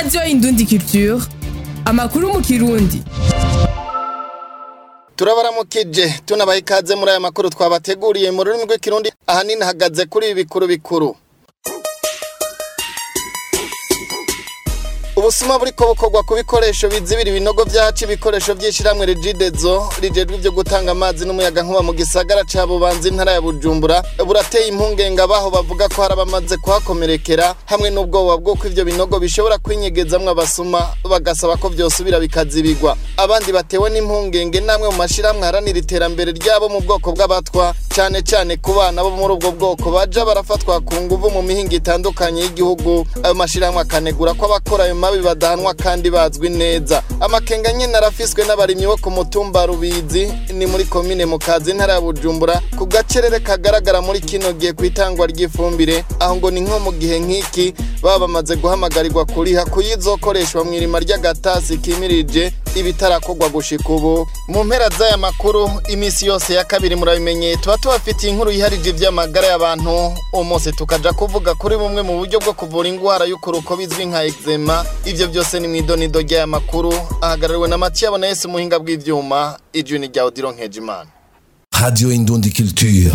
radiyo indundi culture amakuru mu kirundi turabaramukije tunabaha ikaze muri aya makuru twabateguriye mu rurimi rw'ikirundi ahanini hagaze kuri ibi bikuru bikuru ubusuma buriko bukorwa ku bikoresho bizibira ibinogo vyacu ibikoresho vy'ishiramwe rigidezo rijejwe ivyo gutanga amazi n'umuyaga nkuba mu gisagara ca bubanza intara ya bujumbura burateye impungenge abaho bavuga ko hari abamaze kuhakomerekera hamwe n'ubwoba bw'uko ivyo binogo bishobora kwinyegezamwo abasuma bagasaba ko vyosubira bikazibigwa abandi batewe n'impungenge namwe mu mashirahamwe haranira iterambere ryabo mu bwoko bw'abatwa cane cane ku bana bo muri ubwo bwoko baja barafatwa ku nguvu mu mihingo itandukanye y'igihugu ayo mashirahamwe akanegura ko abakora ayo mabi badahanwa kandi bazwi neza amakenga nyene arafiswe n'abarimyi bo ku mutumba rubizi ni muri komine mu kazi ntara ya bujumbura ku gacerere kagaragara muri kino gihe ku itangwa ry'ifumbire aho ngo ni nko mu gihe nk'iki baba bamaze guhamagarirwa kuriha kuyizokoreshwa mu irima ry'agatasi kimirije ibitarakorwa gushika ubu mu mpera z'aya makuru imisi yose ya kabiri murabimenyeye tuba tubafitiye inkuru yiharije ivy'amagara y'abantu umunsi tukaja kuvuga kuri bumwe mu buryo bwo kuvura ingwara y'ukuruko bizwi nka eczema ivyo byose ni mw'idonido ry'aya makuru ahagarariwe na Mathieu Abonese umuhinga bw'ivyuma ijwi ni rya Odilo Nkejimana Radio Indundi Culture.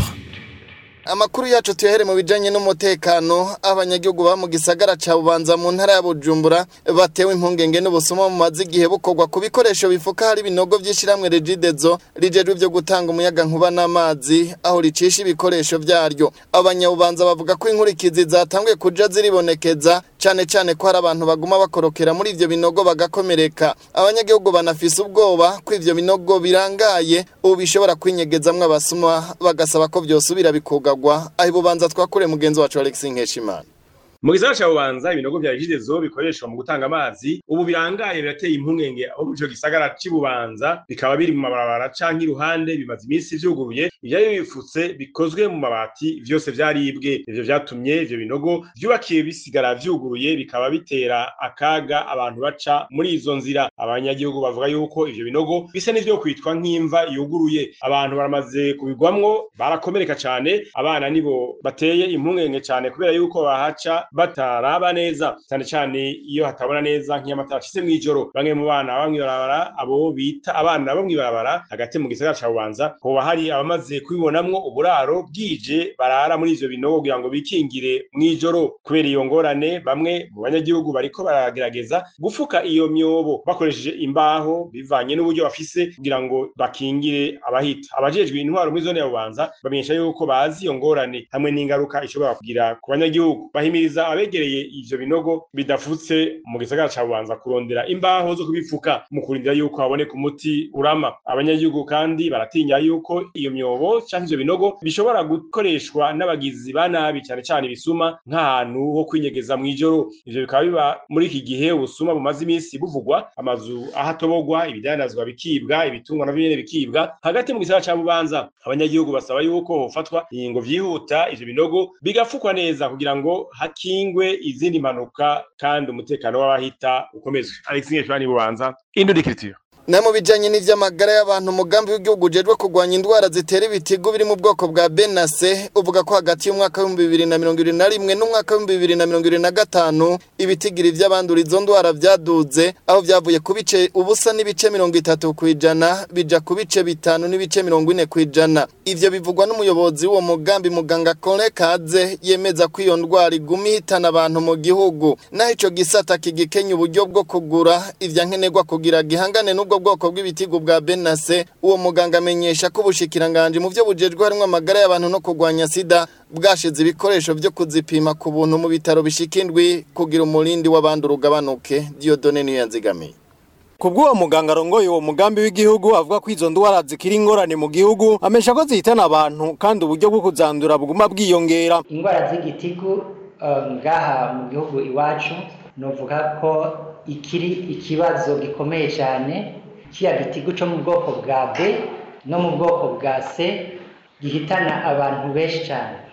Amakuru yacu tuyahere mu bijanye n'umutekano abanyagihugu ba mu gisagara ca Bubanza mu ntara ya Bujumbura batewe impungenge n'ubusuma mu mazi igihe bukorwa ku bikoresho bifuka hari ibinogo vy'ishiramwe Regidezo rijejwe ivyo gutanga umuyaga nkuba n'amazi aho ricisha ibikoresho vyaryo abanyabubanza bavuga ko inkurikizi zatanguye kuja ziribonekeza cane cane ko hari abantu baguma bakorokera muri ivyo binogo bagakomereka abanyagihugu banafise ubwoba ko ivyo binogo birangaye ubu bishobora kwinyegezamwo abasuma bagasaba ko vyosubira bikuga kugwa aho ibubanza twakure mugenzi wacu Alex Nkeshimana mu gisagara ca bubanza ibinogo vya jidezo bikoreshwa mu gutanga amazi ubu birangaye birateye impungenge aho mu ico gisagara c'ibubanza bikaba biri mu mabarabara canke iruhande bimaze iminsi vyuguruye ivyari bifutse bikozwe mu mabati vyose vyaribwe ivyo vyatumye ivyo binogo vyubakiye bisigara vyuguruye bikaba bitera akaga abantu baca muri izo nzira abanyagihugu bavuga yuko ivyo binogo bisa n'ivyo kwitwa nk'imva yuguruye abantu baramaze kubigwamwo barakomereka cane abana nibo bateye impungenge cane kubera yuko bahaca bataraba neza cyane cyane iyo hatabona neza nk'iy'amatara acitse mw'ijoro bamwe mu bana baba mw'ibarabara abo bita abana bo mw'ibarabara hagati mu gisagara ca bubanza hoba hari abamaze kubibonamwo uburaro bwije barara muri ivyo binogo kugira ngo bikingire mw'ijoro kubera iyo ngorane bamwe mu banyagihugu bariko baragerageza gufuka iyo myobo bakoresheje imbaho bivanye n'uburyo bafise kugira ngo bakingire abahita abajejwe intwaro muri zone ya bubanza bamenyesha yuko bazi iyo ngorane hamwe n'ingaruka ishobora kugira ku banyagihugu bahimiriza abegereye ivyo binogo bidafutse mu gisagara ca bubanza kurondera imbaho zo kubifuka mu kurindira yuko haboneka umuti urama abanyagihugu kandi baratinya yuko iyo myobo canke ivyo binogo bishobora gukoreshwa n'abagizi ba nabi cane cane ibisuma nk'ahantu ho kwinyegeza mw'ijoro ivyo bikaba biba muri iki gihe ubusuma bumaze iminsi buvugwa amazu ahatobogwa ibidandazwa bikibwa ibitungwa navyo nyene bikibwa hagati mu gisagara ca bubanza abanyagihugu basaba yuko hofatwa ingingo vyihuta ivyo binogo bigafukwa neza kugira ngo hakingwe izindi mpanuka kandi umutekano w'abahita ukomezwe Alex Ngeshwani bubanza Indudikiriture na mu bijanye n'ivy'amagara y'abantu umugambi w'igihugu ujejwe kurwanya indwara zitera ibitigu biri mu bwoko bwa benase uvuga ko hagati y'umwaka w'ibihumbi bibiri na mirongo ibiri na rimwe n'umwaka w'ibihumbi bibiri na mirongo ibiri na gatanu ibitigiri vy'abandura izo ndwara vyaduze aho vyavuye ku bice ubusa n'ibice mirongo itatu kw'ijana bija ku bice bitanu n'ibice mirongo ine kw'ijana ivyo bivugwa n'umuyobozi w'uwo mugambi muganga Kole Kaze yemeza ko iyo ndwara iguma ihitana abantu mu gihugu naho ico gisata kigikenya uburyo bwo kugura ivya nkenerwa kugira gihangane n'ubwo ubwo bwoko bw'ibitigu bwa benase uwo muganga amenyesha ko ubushikiranganje mu byo bujejwe harimwo amagara y'abantu no kurwanya sida bwashize ibikoresho vyo kuzipima ku buntu mu bitaro bishika indwi kugira umurindi w'abandi urugabanuke Dieudonne niyo yanzigamiye Kubw'uwo muganga arongoye uwo mugambi w'igihugu avuga ko izo ndwara zikiri ingorane mu gihugu amesha ko zihitana abantu kandi uburyo bwo kuzandura buguma bwiyongera indwara z'igitigu eh, ngaha mu gihugu iwacu novuga ko ikiri ikibazo gikomeye cyane kiya gitigu cyo mu bwoko bwa B no mu bwoko bwa C gihitana abantu benshi cyane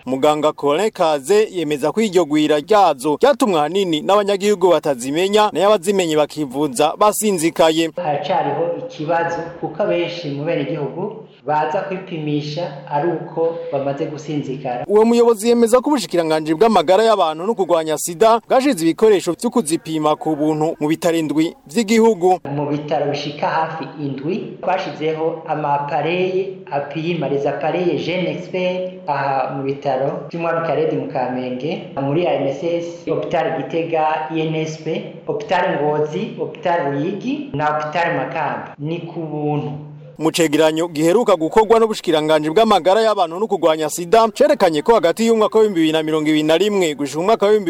muganga Colin Kaze yemeza ko iryo gwira ryazo ryatumwa hanini n'abanyagihugu batazimenya nayo abazimenye bakivuza basinzikaye haracariho ikibazo kuko abenshi mu bene igihugu baza kwipimisha ari uko bamaze gusinzikara uwo muyobozi yemeza ko ubushikiranganje bw'amagara y'abantu no kurwanya sida bwashize ibikoresho vyo kuzipima ku buntu mu bitarindwi vy'igihugu mu bitaro bishika hafi indwi twashizeho amapareye apima les appareils jeune expert aha mu bitaro by'umwami karedi mu kamenge muri ANSS hopital gitega INSP hopital ngozi hopital ruyigi na hopital makamba ni ku buntu mu cegeranyo giheruka gukorwa n'ubushikiranganje bw'amagara y'abantu no kurwanya sida cerekanye ko hagati y'umwaka wa 2021 gushika umwaka wa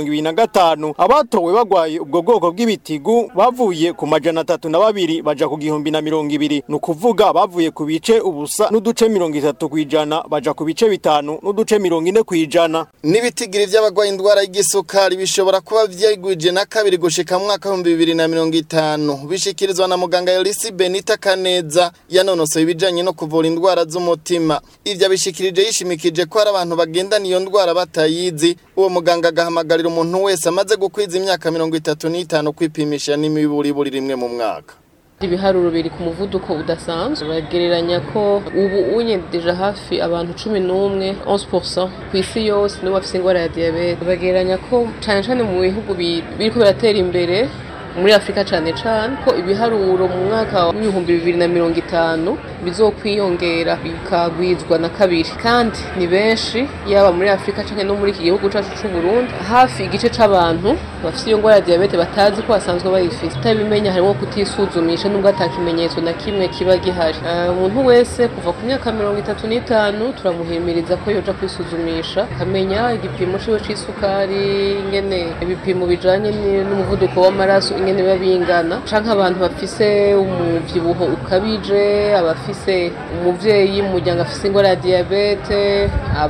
2025 abatowe bagwaye ubwo bwoko bw'ibitigu bavuye ku majana atatu na babiri baja ku gihumbi na mirongo ibiri ni ukuvuga bavuye ku bice ubusa n'uduce mirongo itatu kw'ijana baja ku bice bitanu n'uduce mirongo ine kw'ijana n'ibitigiri by'abagwaye indwara y'igisukari bishobora kuba vyigwije na kabiri gushika mu mwaka w'ibihumbi bibiri na mirongo itanu bishikirizwa na muganga Elisi Benita Kaneza yanonosoye ibijanye no kuvura indwara z'umutima ivyo abishikirije yishimikije ko hari abantu bagendana iyo ndwara batayizi uwo muganga agahamagarira umuntu wese amaze gukwiza imyaka mirongo itatu n'itanu kwipimisha n'imiburiburi rimwe mu mwaka ibiharuro biri ku muvuduko udasanzwe bagereranya ko ubu unyendeje hafi abantu cumi n'umwe 11% ku isi yose nibo bafite indwara ya diyabete bagereranya ko cyane cyane mu bihugu biriko biratera imbere muri afurika cyane cyane ko ibiharuro mu mwaka w'ibihumbi bibiri na mirongo itanu bizokwiyongera bikagwizwa na kabiri kandi ni benshi yaba muri afurika cyangwa no muri iki gihugu cyacu cy'u Burundi hafi igice c'abantu bafite iyo ndwara ya diyabete batazi ko basanzwe bayifite utabimenya harimo kutisuzumisha nubwo ata kimenyetso na kimwe kiba gihari umuntu wese kuva ku myaka mirongo itatu n'itanu turamuhimiriza ko yoja kwisuzumisha akamenya igipimo ciwe c'isukari ingene ibipimo bijanye n'umuvuduko w'amaraso ingene biba bingana canke abantu bafise umuvyibuho ukabije abafise umuvyeyi mu muryango afise ingwara ya diyabete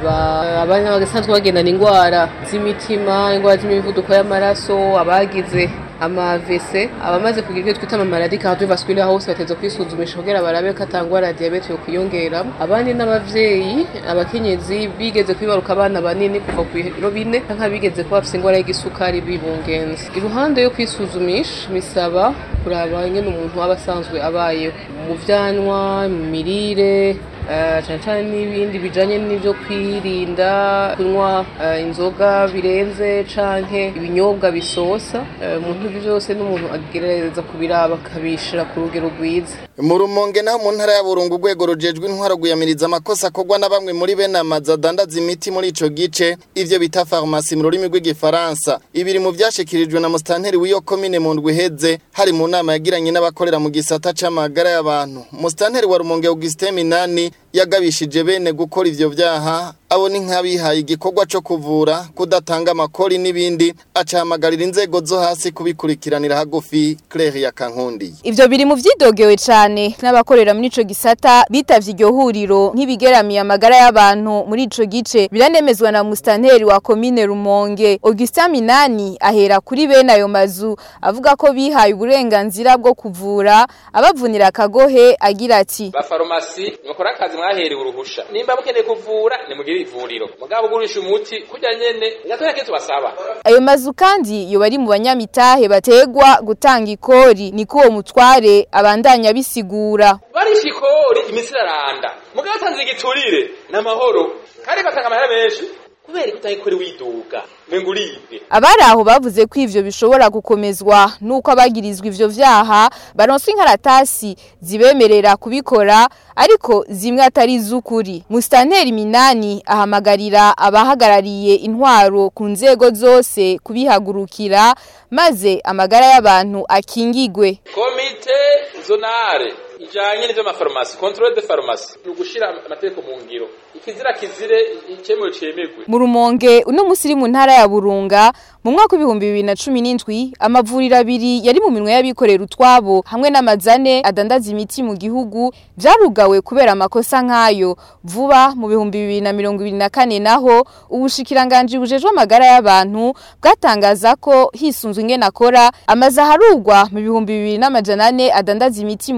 abana basanzwe bagendana ingwara z'imitima ingwara z'imivuduko y'amaraso abagize amavese abamaze kugira ibyo twita amamaladi cardiovasculaire hose bateza kwisuzumisha kugira barabe ko atangwara ya diyabete yo kwiyongeramo abandi n'abavyeyi abakenyezi bigeze kwibaruka abana banini kuva ku biro bine canke bigeze kuba bafise ingwara y'igisukari bibungenze iruhande yo kwisuzumisha bisaba kuraba ingene umuntu aba asanzwe abayeho mu vyanwa mu mirire cyane cyane n'ibindi bijanye n'ibyo kwirinda kunywa inzoga birenze canke ibinyobwa bisosa umuntu ibyo byose n'umuntu agerageza kubiraba akabishira ku rugero rwiza mu rumonge naho mu ntara ya burungu urwego rujejwe intwaro guyamiriza amakosa akorwa na bamwe muri bene amazu adandaza imiti muri ico gice ivyo bita farumasi mu rurimi rw'igifaransa ibiri mu vyashikirijwe na musitanteri w'iyo komine mu ndwi iheze hari mu nama yagiranye n'abakorera mu gisata c'amagara y'abantu musitanteri wa rumonge augustin minani yagabishije bene gukora ivyo vyaha abo ni nk'abihaye igikorwa co kuvura kudatanga amakori n'ibindi acahamagarira inzego zo hasi kubikurikiranira hagufi Claire ya Kankundi ivyo biri mu vyidogewe cane n'abakorera muri ico gisata bitavye iryo huriro nk'ibigeramiye amagara y'abantu muri ico gice biranemezwa na mustanteri wa komine Rumonge Augustin Minani ahera kuri bene ayo mazu avuga ko bihaye uburenganzira bwo kuvura abavunira akagohe agira ati ba farumasi mukora akazi mwaherewe uruhusha nimba mukeneye kuvura ni mugire ivuriro mugabo ugurisha umuti kurya nyene ngatwe yake tubasaba ayo mazu kandi yo bari mu banyamitahe bategwa gutanga ikori niko uwo mutware abandanya bisigura barisha ikori imisi iraranda mugabo atanze igiturire n'amahoro kandi batanga amahera menshi kubera ko utayikora widuga mengo uribwe abari aho bavuze ko ivyo bishobora gukomezwa nuko abagirizwa ivyo vyaha baronswa inkaratasi zibemerera kubikora ariko zimwe atari z'ukuri musitanteri minani ahamagarira abahagarariye intwaro ku nzego zose kubihagurukira maze amagara y'abantu akingigwe komite zonare ijanye n'ivyo amafarumasi controle de farumasi ni ugushira amategeko mu ngiro ikizira kizire icyemewe cyemerwe mu rumonge uno musi iri mu ntara ya burunga mu mwaka w'ibihumbi bibiri na cumi n'indwi amavuriro abiri yari mu minwe y'abikorera utwabo hamwe n'amazane adandaza imiti mu gihugu vyarugawe kubera amakosa nk'ayo vuba mu bihumbi bibiri na mirongo ibiri na kane naho ubushikiranganji bujejwe amagara y'abantu bwatangaza ko hisunzwe ingene akora amazu aharugwa mu bihumbi bibiri n'amajana ane adandaza imiti mu gihugu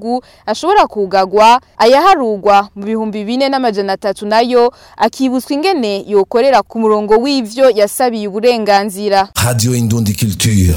gihugu ashobora kugagwa ayaharugwa mu bihumbi bine n'amajana atatu nayo akibutswa ingene yokorera ku murongo w'ivyo yasabiye uburenganzira Radio Indundi Culture.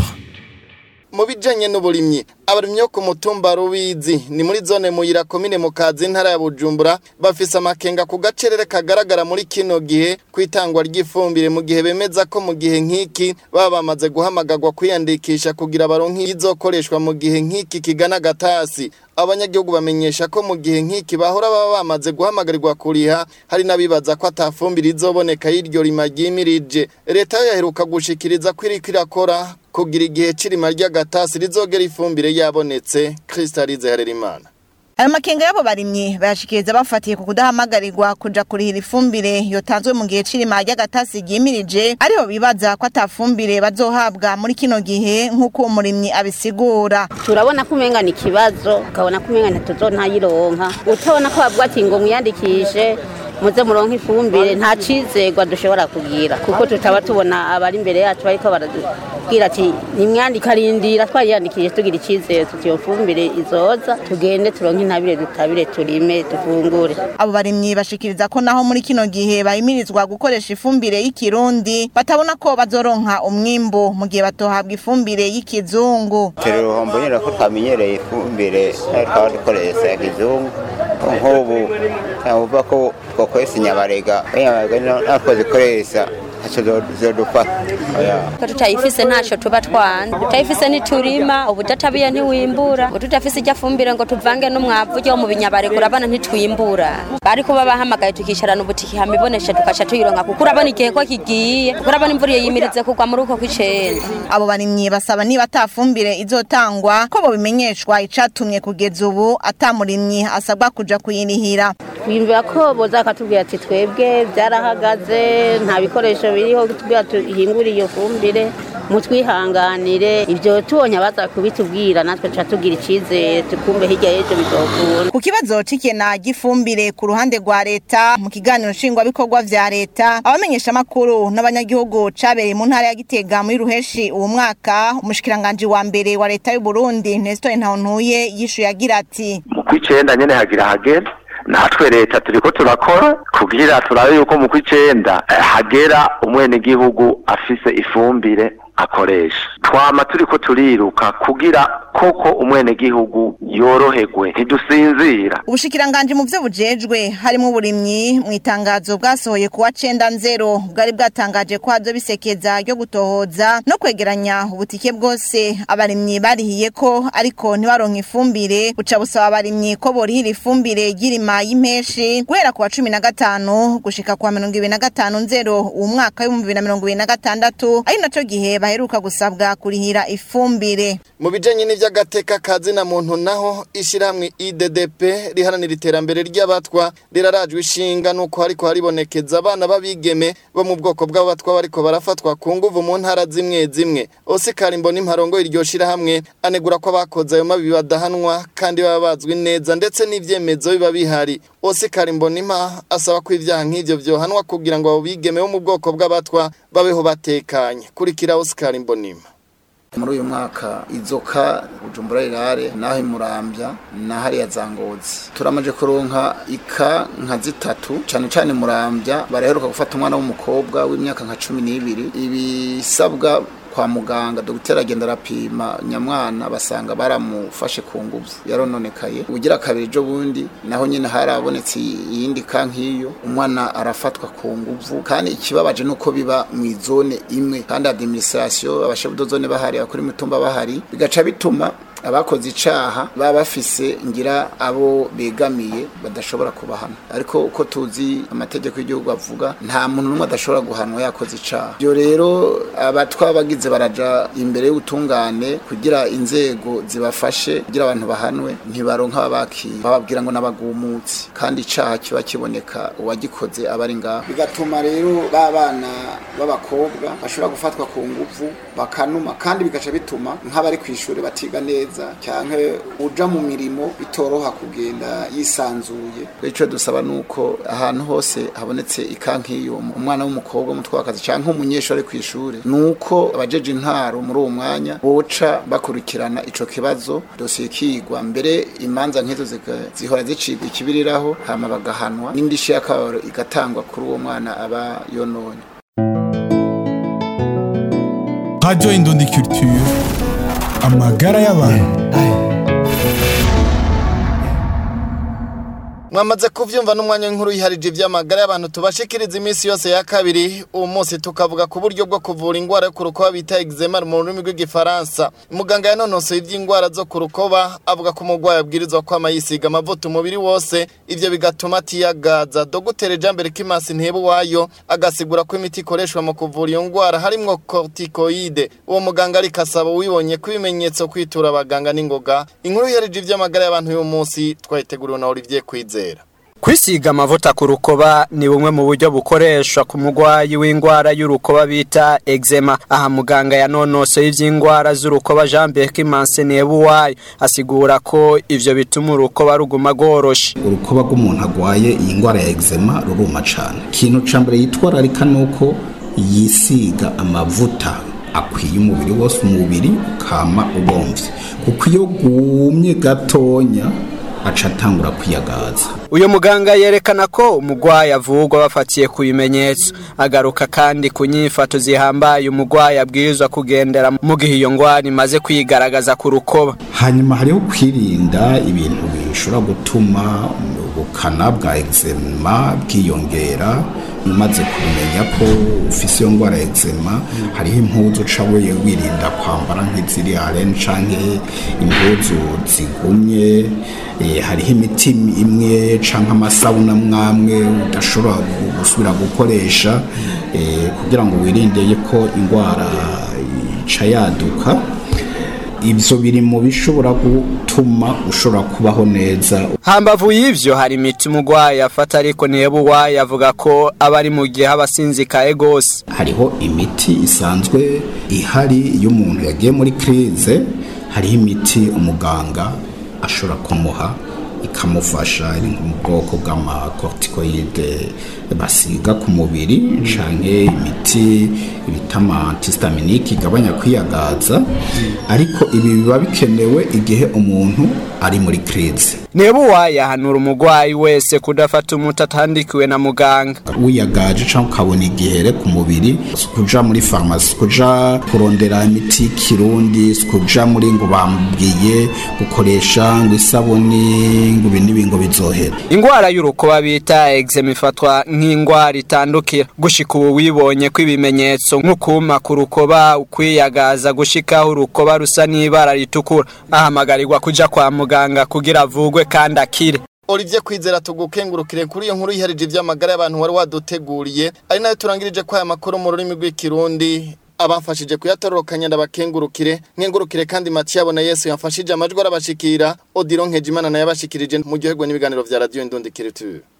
mu bijanye n'uburimyi abarimyi bo ku mutumba rubizi ni muri zone muyira komine mu kazi ntara ya bujumbura bafise amakenga ku gacerere kagaragara muri kino gihe kwitangwa ry'ifumbire mu gihe bemeza ko mu gihe nk'iki baba bamaze guhamagarwa kwiyandikisha kugira baronke izokoreshwa mu gihe nk'iki kigana gatasi abanyagihugu bamenyesha ko mu gihe nk'iki bahora baba bamaze guhamagarirwa kuriha hari n'abibaza ko atafumbire izoboneka y'iryo rima ryimirije leta yo yaheruka gushikiriza ko iriko irakora kugira igihe c'irima ry'agatasi rizogera ifumbire yabonetse kristalize harerimana ayo makenga y'abo barimyi bayashikiriza bafatiye ku kudahamagarirwa kuja kurihira ifumbire yotanzwe mu gihe c'irima ry'agatasi ryimirije ariho bibaza ko atafumbire bazohabwa muri kino gihe nk'uko uwo murimyi abisigura turabona ko umenga ni ikibazo ukabona ko umenga ntituzonayironka utabona ko bavuga ati ngo mwiyandikishe muze muronke ifumbire nta cizegwa dushobora kugira kuko tutaba tubona abari imbere yacu bariko baratubwira ati nimwandika rindira twariyandikije tugira icizere tuti iyo fumbire izoza tugende turonke intabire dutabire turime dufungure abo barimyi bashikiriza ko naho muri kino gihe bahimirizwa gukoresha ifumbire y'ikirundi batabona ko bazoronka umwimbu mu gihe batohabwa ifumbire y'ikizungu turi uruhombo nyine ko twamenyereye ifumbire twaba dukoresha ya kizungu nk'ubu uvuga ko twakoresha inyabarega inyabarega natwo zikoresha ntacyo zodufata ko tutayifise ntacyo tuba twanze tutayifise ntiturima ubudatabiye ntiwimbura ngo tutafise ijya fumbire ngo tuvange n'umwavu ujya mu binyabarega urabona ntitwimbura bari kuba bahamagaye tukicarana ubutiki hama ibonesha tukaca tuyironka kuko urabona igihe ko kigiye kuko urabona imvura iyo yimirize kugwa muri uko kw'icenda abo barimyi basaba niba atafumbire izotangwa ko bobimenyeshwa icatumye kugeza ubu atamurimyi asabwa kuja kuyirihira twiyumvira ko boza bakatubwira ati twebwe byarahagaze nta bikoresho biriho tubwira tuhingure iyo fumbire mutwihanganire ibyo tubonye abaza kubitubwira natwe tuca tugira icizere tukumve hirya y'ejo bizokura ku kibazo c'ikena ry'ifumbire ku ruhande rwa leta mu kiganiro nshingwabikorwa vya leta abamenyesha amakuru n'abanyagihugu cabereye mu ntara ya gitega muri ruheshi uwo mwaka umushikiranganji wa mbere wa leta y'u Burundi Nestor Ntawontuye yishuye agira ati mu kw'icenda nyene hagira hagera natwe leta turiko turakora kugira turabe yuko mu kw'icenda hagera umwenegihugu afise ifumbire akoresha twama turiko turiruka kugira koko umwenegihugu yoroherwe ntidusinzira ubushikiranganji mu vyo bujejwe harimo uburimyi mu itangazo bwasohoye kuwa cenda nzero bwari bwatangaje ko hazo bisekeza ryo gutohoza no kwegeranya ubutike bwose abarimyi barihiye ko ariko ntibaronka ifumbire buca busaba abarimyi ko borihira ifumbire ry'irima y'impeshi guhera ku wa cumi na gatanu gushika ku wa mirongo ibiri na gatanu nzero uwu mwaka w'ibihumbi bibiri na mirongo ibiri na gatandatu ari naco gihe baheruka gusabwa kurihira ifumbire mu bijanye n'ivy'agateka kazi na muntu naho ishirahamwe IDDP riharanira iterambere ry'abatwa rirarajwe ishinga nuko hariko haribonekeza abana babigeme bo mu bwoko bw'abatwa bariko barafatwa ku nguvu mu ntara zimwe zimwe Oscar Mboni imparongo iryo shirahamwe anegura ko abakoze ayo mabi badahanwa kandi baba bazwi neza ndetse n'ivyemezo biba bihari Oscar Mbonima asaba ko ivyaha nk'ivyo vyohanwa kugira ngo abo bigeme bo mu bwoko bw'abatwa babeho batekanye kurikira Oscar Mbonima muri uyu mwaka izoka bujumbura rirare naho imurambya na hariya za ngozi turamaje kuronka ika nka zitatu cyane cyane murambya baraheruka gufata umwana w'umukobwa w'imyaka nka cumi n'ibiri ibisabwa kwa muganga dogiteri agenda arapima nyamwana basanga baramufashe ku nguvu yarononekaye ugira kabiri ejo bundi naho nyine harabonetse iyindi ka nk'iyo umwana arafatwa ku nguvu kandi ikibabaje nuko biba mu izone imwe kandi administration abashefu zone bahari abakuri mitumba bahari bigaca bituma abakoze icaha baba bafise ngira abo begamiye badashobora kubahana ariko uko tuzi amategeko y'igihugu avuga nta muntu n'umwe adashobora guhanwa yakoze icaha byo rero abatwa bagize baraja imbere y'ubutungane kugira inzego zibafashe kugira abantu bahanwe ntibaronka ababakira bababwira ngo n'abagumutsi kandi icaha kiba kiboneka uwagikoze aba ari ngaho bigatuma rero ba bana b'abakobwa bashobora gufatwa ku nguvu bakanuma kandi bigaca bituma nk'abari ku ishuri batiga neza neza cyangwa uja mu mirimo bitoroha kugenda yisanzuye icyo dusaba ni uko ahantu hose habonetse ikankiyo umwana w'umukobwa w'umutwakazi cyangwa umunyeshuri ari ku ishuri ni uko abajeje intaro muri uwo mwanya boca bakurikirana ico kibazo dosiye ikigwa mbere imanza nk'izo zika- zihora zicibwa ikibiriraho hama bagahanwa n'indishyi y'akababaro igatangwa kuri uwo mwana aba yononye Radio Indundi Culture. Amagara y'abantu. mwamaze kuvyumva n'umwanya w'inkuru yiharije ivy'amagara y'abantu tubashikiriza iminsi yose ya kabiri uwo munsi tukavuga ku buryo bwo kuvura ingwara yo ku rukoba bita eczema mu rurimi rw'igifaransa muganga yanonosoye ivy'ingwara zo ku rukoba avuga ko umurwayi abwirizwa kwama yisiga amavuta umubiri wose ivyo bigatuma atiyagaza dogiteri jambere kimasi ntebuwayo agasigura ko imiti ikoreshwa mu kuvura iyo ngwara harimwo corticoide uwo muganga ariko asaba uwibonye ko ibimenyetso kwitura abaganga n'ingoga inkuru yiharije ivy'amagara y'abantu y'uwo munsi twayiteguriwe na Olivier Kwizera Kwisiga amavuta ku rukoba ni bumwe mu buryo bukoreshwa ku mugwayi w'ingwara y'urukoba bita eczema. Aha muganga yanonosoye ivy'ingwara z'urukoba Jean Berkimanse Nebuwayo asigura ko ivyo bituma urukoba ruguma rworoshe. urukoba rw'umuntu agwaye iyi ndwara ya eczema ruruma cyane ikintu cya mbere yitwararika ni uko yisiga amavuta akwiye umubiri wose umubiri ukama ubomvye kuko iyo gumye gatonya aca atangura kwiyagaza Uyo muganga yerekana ko umugwayi avugwa bafatiye ku bimenyetso agaruka kandi ku nyifato zihambaye umugwayi abwirizwa kugendera mu gihe iyo ngwara imaze kwigaragaza ku rukoba hanyuma hariho kwirinda ibintu bishobora gutuma ubukana bwa eczema bwiyongera umaze kumenya ko ufise iyo ndwara ya eczema hariho impuzu uca we wirinda kwambara nk'iziri aren canke impuzu zigumye eh, hariho imiti imwe canke amasabuna mwamwe udashobora gusubira gukoresha eh, kugira ngo wirinde ko indwara ica yaduka ibyo biri mu bishobora gutuma ushobora kubaho neza hambavu y'ivyo hari imiti umugwayi afata ariko Nebuwayo avuga ko aba ari mu gihe aba asinzikaye gose hariho imiti isanzwe ihari iyo umuntu yagiye muri kirize hariho imiti umuganga ashobora kumuha ikamufasha iri mu bwoko bw'amakortikoide basiga ku mubiri canke imiti bita antihistaminique igabanya kwiyagaza ariko ibi biba bikenewe igihe umuntu ari muri kirize Nebuwayo ahanura umugwayi wese kudafata umuti atandikiwe na muganga wiyagaje cyangwa ukabona igihere ku mubiri si kuja muri farumasi kuja kurondera imiti y'ikirundi si kuja muri ngo bambwiye gukoresha ngo isabuni ngo ibi n'ibi ngo bizohera ingwara y'urukoba bita eczema ifatwa nk'ingwara itandukira gushika ubu wibonye ko ibimenyetso nk'ukuma ku rukoba ukwiyagaza gushikaho urukoba rusa n'ibara ritukura ahamagarirwa kuja kwa muganga kugira avugwe kandi akire Olivier Kwizera tugukengurukire kuri iyo nkuru yiharije ivy'amagara y'abantu wari waduteguriye ari nayo turangirije ko aya makuru mu rurimi rw'ikirundi abafashije kuyatororokanya ndabakengurukire nkengurukire kandi Mathieu abona Yesu yafashije amajwi arabashikira Odilon Nkejimana naye abashikirije mu gihugu n'ibiganiro vya Radio Indundi Culture